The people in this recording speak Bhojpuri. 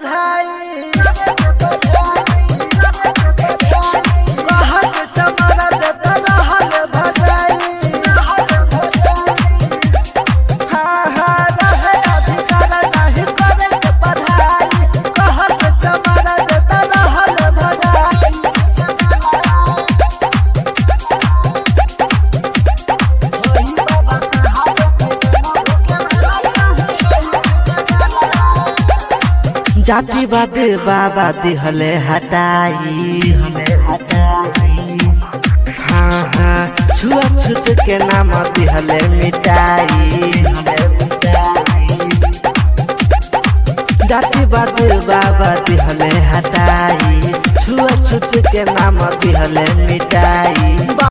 पढ़ाई कहत चमरा देत रहल भगाई हाँ हाँ रहे अधिकार नहीं करे के पढ़ाई कहत चमरा देत रहल भगाई जातिवाद बाबा दिहले हटाई हमें हटाई हाँ हाँ छुआछूत के नाम दिहले मिटाई हमें मिटाई जातिवाद बाबा दिहले हटाई छुआछूत के नाम दिहले मिटाई